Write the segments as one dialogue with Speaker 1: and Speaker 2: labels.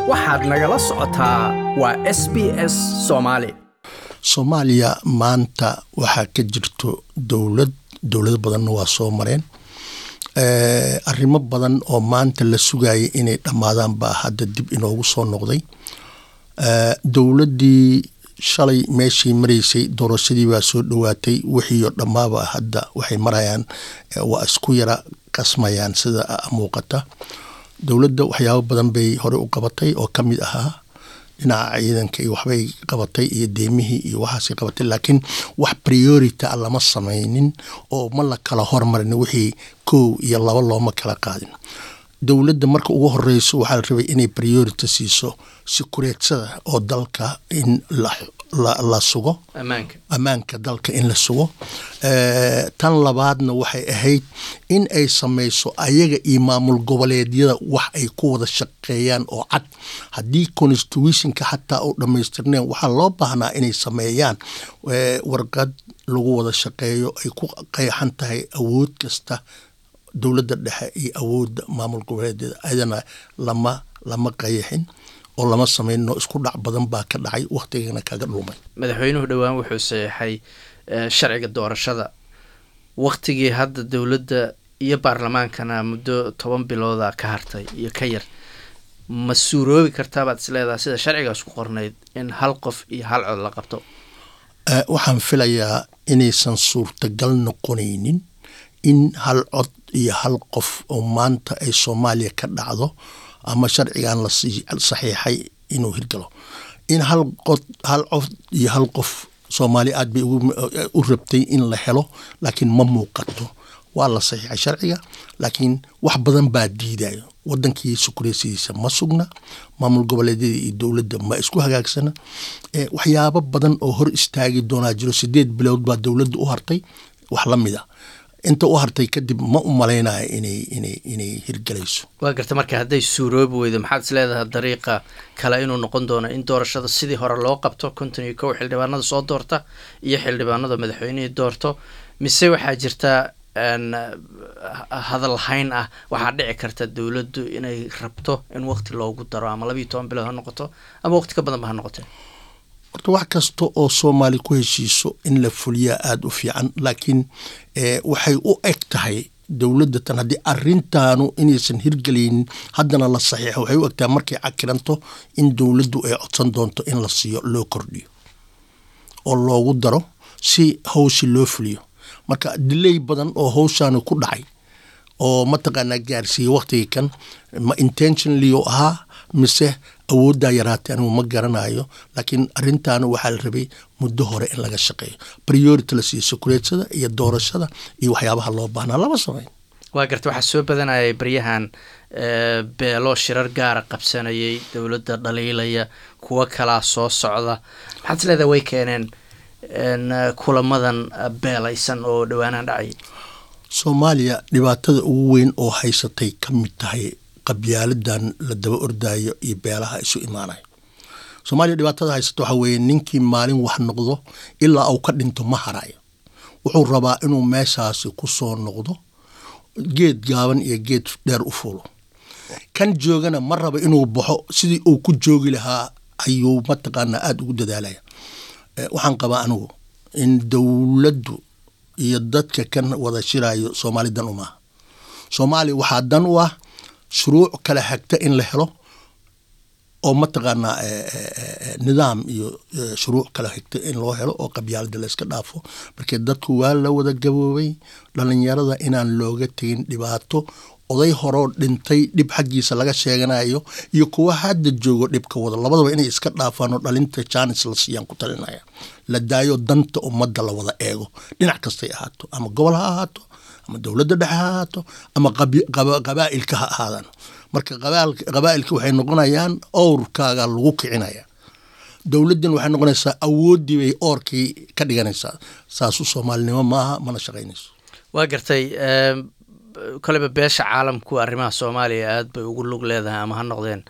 Speaker 1: waxaad nagala socotaa waa s b s soomaali
Speaker 2: soomaaliya maanta waxaa ka jirto dowlad dowlado badanna waa soo mareen arrimo badan oo maanta la sugayay inay dhammaadaan baa hadda dib inoogu soo noqday dowladdii shalay meeshii maraysay doorashadii baa soo dhowaatay wixiioo dhammaaba hadda waxay marayaan waa isku yara qasmayaan sida muuqata dowladda waxyaabo badan bay hore u qabatay oo ka mid ahaa dhinaca ciidanka iyo waxbay qabatay iyo deemihii iyo waxaasay qabatay laakiin wax priority a lama samaynin oo ma la kala hormarin wixii kow iyo laba looma kala qaadin dowladda marka ugu horeyso waxaa la rabay inay priority siiso sikureedsada oo dalka in la sugo ammaanka dalka in la sugo tan labaadna waxay ahayd in ay samayso ayaga iyo maamul goboleedyada wax ay ku wada shaqeeyaan oo cad haddii constitutionka xataa u dhammaystirneen waxaa loo baahnaa inay sameeyaan warqad lagu wada shaqeeyo ay ku qeexan tahay awood kasta dowladda dhexe iyo awoodda maamul goboleedyada ayadana lama lama qayaxin oo lama samayno isku dhac badan baa ka dhacay wakhtigana kaga dhulmay
Speaker 3: madaxweynuhu dhowaan wuxuu saxeixay sharciga doorashada wakhtigii hadda dowladda iyo baarlamaankana muddo toban bilooda ka hartay iyo ka yar ma suuroobi kartaa baad isleedaha sida sharcigaas ku qornayd in hal qof iyo hal cod la qabto
Speaker 2: waxaan filayaa inaysan suurtagal noqonaynin in hal cod iyo hal qof oo maanta ay soomaaliya ka dhacdo ama sharcigan la saxiixay inuu hirgalo in hal qod hal cod iyo hal qof soomaaliya aad bay u rabtay in la helo laakiin ma muuqato waa la saxiixay sharciga laakiin wax badan baa diidayo wadankii sukureysidiisa ma sugna maamul goboleedyada iyo dowladda ma isku hagaagsana waxyaabo badan oo hor istaagi doonaa jiro sideed bilood baa dowladda u hartay wax la mid a inta u hartay kadib ma u malaynayo inay inay inay hirgalayso
Speaker 3: waa garta marka hadday suuroobi weydo maxaad is leedahay dariiqa kale inuu noqon doono in doorashada sidii hore loo qabto konton iyo kow xildhibaanada soo doorta iyo xildhibaanada madaxweynihii doorto mise waxaa jirta hadalhayn ah waxaa dhici karta dowladdu inay rabto in waqti loogu daro ama labiiyo toban bilood ha noqoto ama waqti ka badanba ha noqote
Speaker 2: horta wax kasta oo soomaali ku heshiiso in la fuliyaa aada u fiican laakiin waxay u eg tahay dowladda tan haddii arintaanu inaysan hirgelaynin haddana la saxiixo waxay u egtahay markay cakiranto in dowladdu ay codsan doonto in la siiyo loo kordhiyo oo loogu daro si hawshi loo fuliyo marka dilay badan oo hawshaani ku dhacay oo mataqaanaa gaarsiiyey waqtigii kan ma intentionally oo ahaa mise awooddaa yaraatay anigu ma garanayo laakiin arintaana waxaa la rabay muddo hore in laga shaqeeyo priority la siiyo sukureedsada iyo doorashada iyo waxyaabaha loo baahnaa lama samayn
Speaker 3: waa garta waxaa soo badanayay baryahan beelo shirar gaara qabsanayay dowladda dhaliilaya kuwo kalaa soo socda maxaad is leedahay way keeneen kulamadan beelaysan oo dhowaanahan dhacay
Speaker 2: soomaaliya dhibaatada ugu weyn oo haysatay ka mid tahay qabyaaladan la daba ordaayo iyo beelaha isu imaanayo soomaaliya dhibaatada haysata waxaa weeye ninkii maalin wax noqdo ilaa uu ka dhinto ma harayo wuxuu rabaa inuu meeshaasi ku soo noqdo geed gaaban iyo geed dheer u fuulo kan joogana ma raba inuu baxo sidii uu ku joogi lahaa ayuu mataqaanaa aada ugu dadaalaya waxaan qabaa anigu in dowladdu iyo dadka kan wada shirayo soomaali dan u maaha soomaaliya waxaa dan u ah shuruuc kala hagta in la helo oo mataqaanaa nidaam iyo shuruuc kala higta in loo helo oo qabyaalada la iska dhaafo markii dadku waa la wada gaboobay dhalinyarada inaan looga tegin dhibaato oday horoo dhintay dhib xaggiisa laga sheeganayo iyo kuwa hadda joogo dhibka wada labadaba inay iska dhaafaan oo dhalinta jaanis la siiyaan ku talinaya la daayo danta ummadda la wada eego dhinac kastay ahaato ama gobol ha ahaato ama dowladda dhexe ha ahaato ama qabaa'ilka ha ahaadaan marka qabaa'ilka waxay noqonayaan owrkaaga lagu kicinaya dowladdan waxay noqonaysaa awooddii bay oorkii ka dhiganaysaa saasu soomaalinimo maaha mana shaqaynayso
Speaker 3: waa gartay koleyba beesha caalamku arrimaha soomaaliya aad bay ugu lug leedahay ama ha noqdeen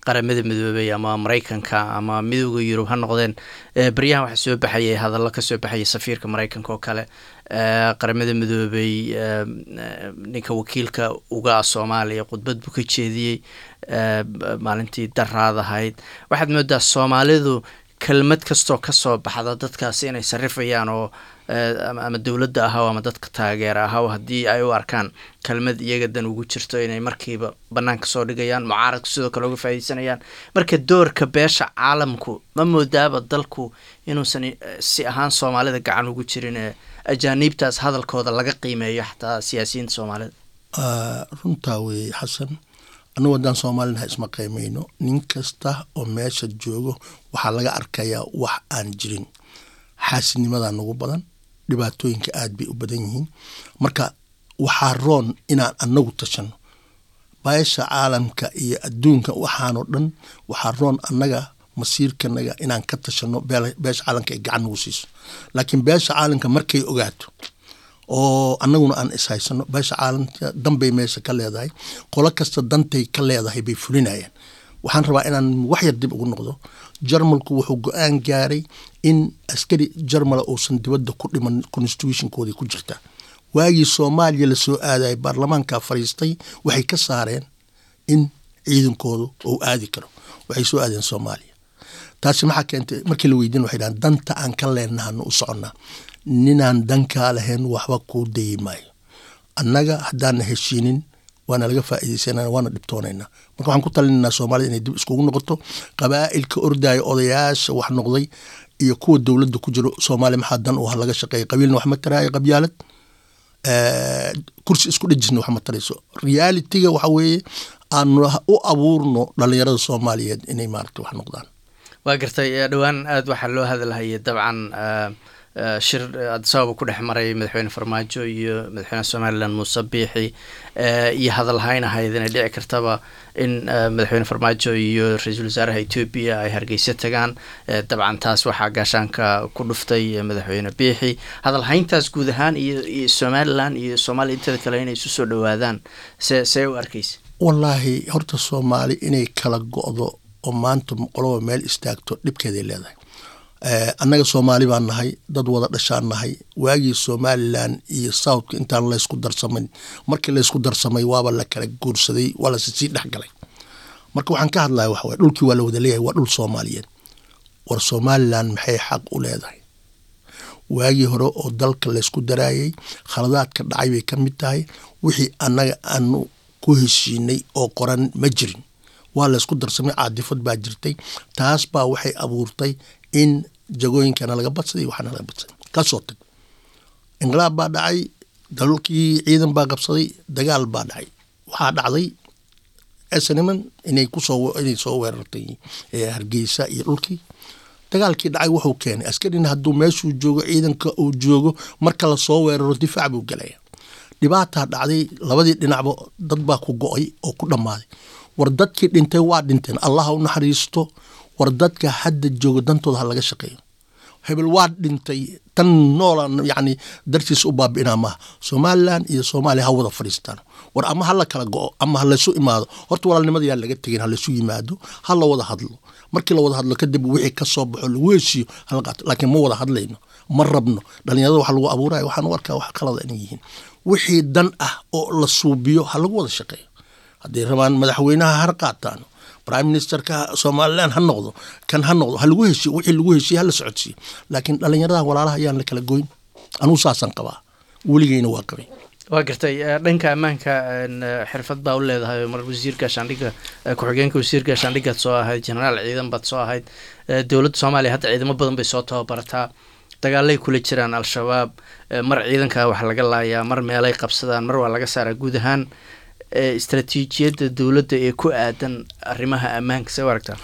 Speaker 3: qaramada midoobay ama maraykanka ama midooda yurub ha noqdeen beryahan waxaa soo baxayay hadallo kasoo baxayay safiirka maraykanka oo kale qaramada midoobay ninka wakiilka uga ah soomaaliya khudbad buu ka jeediyey maalintii daraad ahayd waxaad moodaa soomaalidu kelmad kastoo kasoo baxda dadkaasi inay sarifayaan oo ama dowladda ahaw ama dadka taageera ahaw haddii ay u arkaan kelmad iyaga dan ugu jirto inay markiiba banaanka soo dhigayaan mucaaradku sidoo kale uga faaideysanayaan marka doorka beesha caalamku ma moodaaba dalku inuusan si ahaan soomaalida gacan ugu jirin ee ajaaniibtaas hadalkooda laga qiimeeyo xataa siyaasiyiinta soomaalida
Speaker 2: runtaa weeye xasan annugu haddaan soomaalinaha isma qiimeyno nin kasta oo meesha joogo waxaa laga arkayaa wax aan jirin xaasidnimadaa nagu badan dhibaatooyinka aad bay u badan yihiin marka waxaa roon inaan annagu tashano beesha caalamka iyo adduunka waxaanoo dhan waxaa roon annaga masiirkanaga inaan ka tashano beesha caalamka ay gacan nagu siiso laakiin beesha caalamka markay ogaato oo annaguna aan ishaysano beesha caalamka danbay meesha ka leedahay qolo kasta dantay ka leedahay bay fulinayaan waxaan rabaa inaan wax yar dib ugu noqdo jarmalku wuxuu go-aan gaaray in askari jarmala uusan dibadda ku dhiman constitutionkoodii ku jirta waagii soomaaliya lasoo aadayay baarlamaanka fadhiistay waxay ka saareen in ciidankoodu uu aadi karo waxay soo aadeen soomaaliya taasi maxaa keentay markii la weydiin waxay dhahan danta aan ka leenahano u soconnaa ninaan dankaa lahayn waxba kuu dayi maayo annaga haddaana heshiinin waana laga faa'iidaysanana waana dhibtoonaynaa marka waxaan ku talinaynaa soomaalida inay dib iskugu noqoto qabaa'ilka ordaya odayaasha wax noqday iyo kuwa dowladda ku jiro soomaaliya maxaa dan u ah laga shaqeeya qabiilna wax ma taraayo qabyaalad kursi isku dhejisna wax ma tarayso realitiga waxa weeye aanu u abuurno dhalinyarada soomaaliyeed inay maarata wax noqdaan
Speaker 3: waa gartay dhowaan aada waxaa loo hadalhayay dabcan shir adisababa ku dhex maray madaxweyne farmaajo iyo madaxweyneha somalilan muuse biixi iyo hadalhayn ahayd inay dhici kartaba in madaxweyne farmaajo iyo ra-iisul wasaaraha etoobiya ay hargeysa tagaan dabcan taas waxaa gaashaanka ku dhuftay madaxweyne biixi hadalhayntaas guud ahaan iyo iyo somalilan iyo soomaaliya inteeda kale inay isu soo dhowaadaan see see u arkeysa
Speaker 2: wallaahi horta soomaali inay kala go-do oo maanta qoloba meel istaagto dhibkeeday leedahay annaga soomaali baan nahay dad wada dhashaan nahay waagii somalilan iyo southka intaan laysku darsamayn markii laysku darsamay waaba la kala guursaday waa lase sii dhexgalay marka waxaan ka hadlaya waxa waye dhulkii waa la wada leeyahay waa dhul soomaaliyeed war somalilan maxay xaq u leedahay waagii hore oo dalka laysku daraayay khaladaadka dhacay bay ka mid tahay wixii annaga aanu ku heshiinay oo qoran ma jirin waa laysku darsamay caadifad baa jirtay taas baa waxay abuurtay in jagooyinkana laga badsaday waxaana laga badsaday kasoo tag inqilaab baa dhacay dalkii ciidan baa qabsaday dagaal baa dhacay waxaa dhacday snman inay kusoo inay soo weerartay hargeysa iyo dhulkii dagaalkii dhacay wuxuu keenay askarina hadduu meeshuu joogo ciidanka uu joogo marka lasoo weeraro difaac buu gelaya dhibaataa dhacday labadii dhinacba dad baa ku go-ay oo ku dhammaaday war dadkii dhintay waa dhinteen allah u naxariisto war dadka hadda jooga dantooda ha laga shaqeeyo hebel waa dhintay tan noolan yani dartiis u baabi'inaa maaha somalilan iyo soomaaliya ha wada fadhiistaan war ama hala kala go-o ama ha laysu imaado horta walaalnimada yaan laga tegin ha laysu yimaado ha la wada hadlo markii la wada hadlo kadib wixii ka soo baxo lagu heshiiyo hala qaato laakiin ma wada hadlayno ma rabno dhalinyarada waxa lagu abuuraya waxaan u arkaa wax qalada inay yihiin wixii dan ah oo la suubiyo ha lagu wada shaqeeyo hadday rabaan madaxweynaha har qaataan prime ministerka somalilan ha noqdo kan ha noqdo ha lagu heshiyo wixii lagu heshiye hala socodsiiyo laakiin dhalinyarada walaalaha ayaan la kala goyn anugu saasaan qabaa weligeyna waa qabay
Speaker 3: waa gartay dhanka ammaanka xirfad baa u leedahay mar wasiir gaashaandhigga ku-xigeenka wasiir gaashaandhiggaad soo ahayd genaraal ciidan baad soo ahayd dowladda soomaaliya hadda ciidamo badan bay soo tababarataa dagaalay kula jiraan al-shabaab mar ciidanka wax laga laayaa mar meelay qabsadaan mar waa laga saaraa guud ahaan istraatiijiyadda dowladda ee ku aadan arrimaha ammaanka see u aragtaa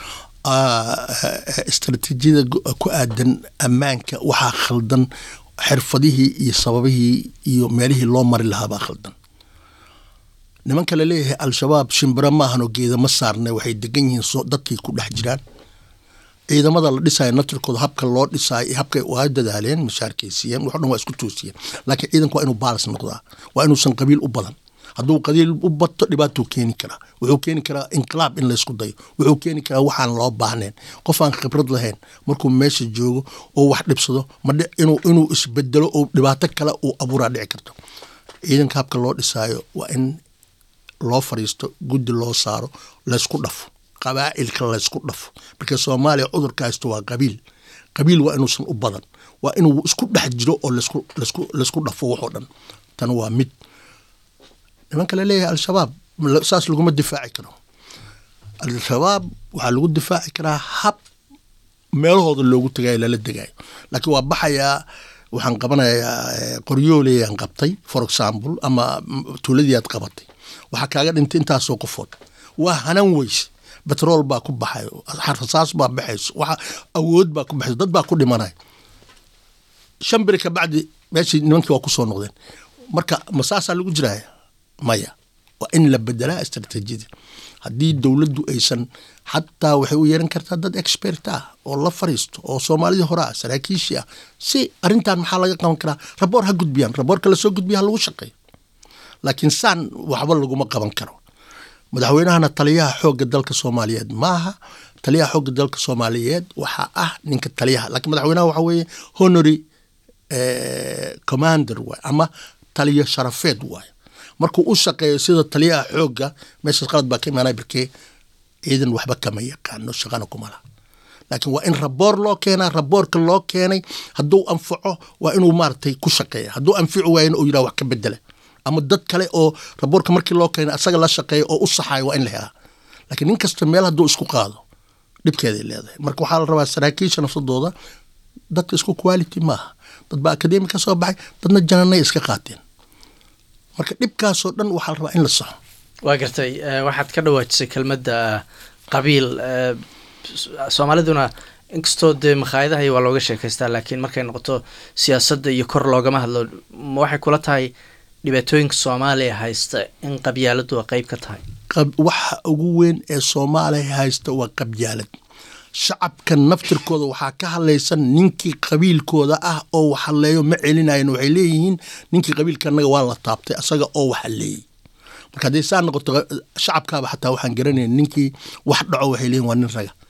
Speaker 2: istraatiijiyada ku aadan ammaanka waxaa khaldan xirfadihii iyo sababihii iyo meelihii loo mari lahaabaa khaldan nimanka laleeyahay al-shabaab shimbiro maahanoo geedama saarne waxay degan yihiin dadkay ku dhex jiraan ciidamada la dhisayo natirkooda habka loo dhisaayo habkay waa dadaaleen mashaarkay siiyeen wax dhan waa isku toosiyeen laakiin ciidanku waa inuu baalas noqdaa waa inuusan qabiil u badan hadduu qadiil u bato dhibaatuu keeni karaa wuxuu keeni karaa inqilaab in laysku dayo wuxuu keeni karaa waxaan loo baahnayn qof aan khibrad lahayn markuu meesha joogo oo wax dhibsado madh inuu inuu isbedelo oo dhibaato kale uu abuuraa dhici karto ciidanka habka loo dhisaayo waa in loo fariisto guddi loo saaro laysku dhafo qabaa'ilka laysku dhafo marka soomaaliya cudurka haysto waa qabiil qabiil waa inuusan u badan waa inuu isku dhex jiro oo lasku lasku laysku dhafo waxoo dhan tan waa mid nimanka la leeyahay al-shabaab saas laguma difaaci karo al-shabaab waxaa lagu difaaci karaa hab meelahooda loogu tagayo lala degayo laakiin waa baxayaa waxaan qabanayaa qoryooleyaan qabtay for example ama tuuladii aad qabatay waxaa kaaga dhintay intaasoo qofood waa hanan weyse betrool baa ku baxayo rasaas baa baxayso waxa awood baa ku baxayso dad baa ku dhimanaya shan beri ka bacdi meeshii nimankii waa kusoo noqdeen marka ma saasaa lagu jiraya maya waa in la bedelaa istraatiijiyada haddii dowladdu aysan xataa waxay u yeeran kartaa dad expert ah oo la fariisto oo soomaalidii hore ah saraakiishii ah si arrintan maxaa laga qaban karaa raboor ha gudbiyaan raboorka lasoo gudbiya ha lagu shaqeeyo laakiin saan waxba laguma qaban karo madaxweynahana taliyaha xoogga dalka soomaaliyeed maaha taliyaha xoogga dalka soomaaliyeed waxaa ah ninka taliyaha laakiin madaxweynaha waxa weeye honory commander waay ama taliyo sharafeed waay markuu u shaqeeyo sida taliyaha xoogga meeshaas qalad baa ka imaanaya barkee ciidan waxba kama yaqaano shaqana kuma laha laakiin waa in raboor loo keenaa raboorka loo keenay hadduu anfaco waa inuu maaragtay ku shaqeeya hadduu anfici waayana uu yidhaha wax ka bedela ama dad kale oo raboorka markii loo keenay asaga la shaqeeya oo u saxayo waa in la helaa laakiin nin kasta meel hadduu isku qaado dhibkeeday leedahay marka waxaa la rabaa saraakiisha nafsadooda dadka isku quality maaha dad baa akademi ka soo baxay dadna jananay iska qaateen marka dhibkaasoo dhan waxaa la rabaa in la saxo
Speaker 3: waa gartay waxaad ka dhawaajisay kelmadda qabiil soomaaliduna inkastoo dee makhaayadaha waa looga sheekaystaa laakiin markay noqoto siyaasadda iyo kor loogama hadlo ma waxay kula tahay dhibaatooyinka soomaaliya haysta in qabyaaladu waa qeyb ka tahay
Speaker 2: waxa ugu weyn ee soomaaliya haysta waa qabyaalad shacabka naftirkooda waxaa ka hadlaysan ninkii qabiilkooda ah oo wax hadleeyo ma celinayan waxay leeyihiin ninkii qabiilka anaga waa la taabtay asaga oo wax hadleeyey marka hadday saa noqoto shacabkaaba xataa waxaan garanaya ninkii wax dhaco waxay leeyihin waa nin raga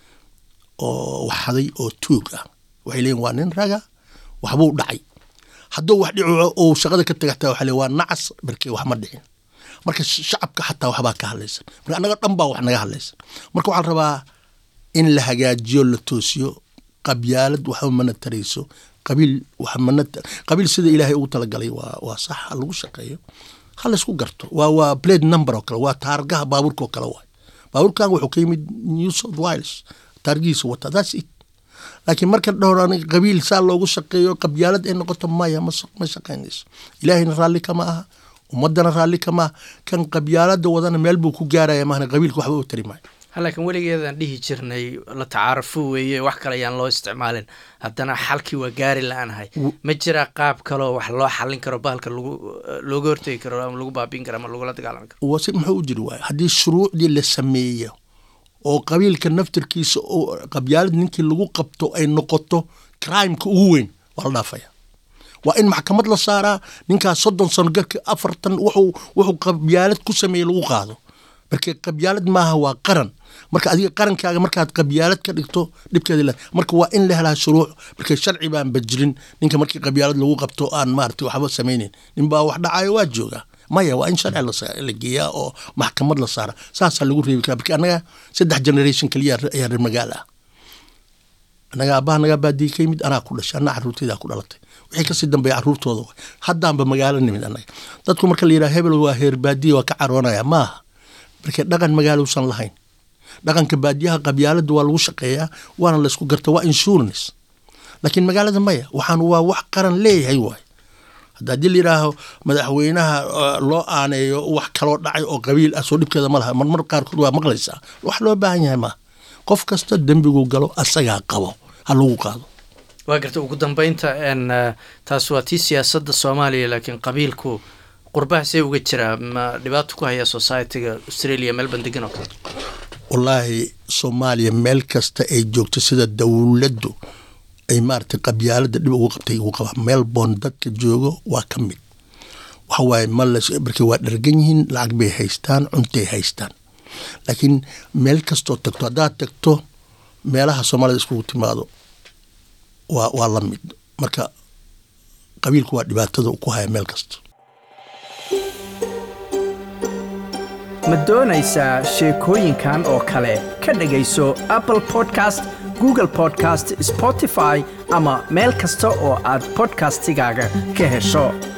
Speaker 2: oo wax haday oo tuug ah waxay leeyihin waa nin raga waxbuu dhacay hadduu wax dhico oo shaqada ka taga xataa waxa le waa nacas barkee wax ma dhicin marka shacabka xataa waxbaa ka hadlaysan marka annaga dhan baa wax naga hadlaysan marka waxaa la rabaa in la hagaajiyo la toosiyo qabyaalad waxba mana tarayso qabiil wax mana qabiil sida ilaahay ugu talagalay waa waa sax ha lagu shaqeeyo ha laysku garto waa waa blade number oo kale waa taargaha baabuurka oo kale waay baabuurkan wuxuu ka yimid new south wales taargihiisa wata that's it laakiin marka dhowran qabiil saa loogu shaqeeyo qabyaalad ay noqoto maya ma shaqaynayso ilaahayna raalli kama aha ummadana raalli kama aha kan qabyaalada wadana meel buu ku gaaraya maahna qabiilka waxba u tari maayo
Speaker 3: laakiin weligeedaan dhihi jirnay la tacaarufo weeye wax kale ayaan loo isticmaalin haddana xalkii waa gaari la-aanahay ma jiraa qaab kaloo wax loo xallin karo bahalka lagu looga hortegi karo ama lagu baabiin karo ama lagula dagaalami karo
Speaker 2: wase muxuu u jiri waaya haddii shuruucdii la sameeyo oo qabiilka naftirkiisa oo qabyaalad ninkii lagu qabto ay noqoto crimeka ugu weyn waa la dhaafaya waa in maxkamad la saaraa ninkaas soddon sano garka afartan wuxuu wuxuu qabyaalad ku sameeyey lagu qaado marka qabyaalad maaha waa qaran marka adiga qarankaaga markaad qabyaalad ka dhigto dhibkeeda le marka waa in la helaa shuruuc marka sharci baan bajirin ninka markii qabyaalad lagu qabto aan maarata waxba samayneyn nin baa wax dhacayo waa joogaa maya waa in sharci la geeyaa oo maxkamad la saara saasaa lagu reebi karaa marka annaga saddex generation keliya ayaa reer magaala ah annaga aabbaha nagaa baadiye ka yimid anaa ku dhashay anaa carruurteydaa ku dhalatay wixii kasii dambeeya carruurtooda way haddaanba magaalo nimid annaga dadku marka la yidhaha hebel waa heer baadiye waa ka caroonaya maaha marka dhaqan magaalousan lahayn dhaqanka baadiyaha qabyaalada waa lagu shaqeeyaa waana laysku garta waa insurance laakiin magaalada maya waxaan waa wax qaran leeyahay waay hadda haddii layidhaaho madaxweynaha loo aaneeyo wax kaloo dhacay oo qabiil ah soo dhibkeeda ma laha marmar qaarkood waa maqlaysaa wax loo baahan yahay maaha qof kasta dembigu galo asagaa qabo ha lagu qaado
Speaker 3: waa garta ugu dambeynta n taas waa tii siyaasadda soomaaliya laakiin qabiilku qurbaha see uga jiraa ma dhibaato ku haya societyga australia melbourne degan oo kale
Speaker 2: wallaahi soomaaliya meel kasta ay joogto sida dowladdu ay maaragtay qabyaalada dhib ugu qabtay ugu qabaa melbourne dadka joogo waa ka mid waxa waaye ma las marka waa dhargan yihiin lacag bay haystaan cuntay haystaan laakiin meel kastoo tagto haddaad tagto meelaha soomaalida iskugu timaado waa waa la mid marka qabiilku waa dhibaatada ku haya meel kasta
Speaker 1: ma doonaysaa sheekooyinkan oo kale ka dhegayso apple podcast google podcast spotify ama meel kasta oo aad podcastigaaga ka hesho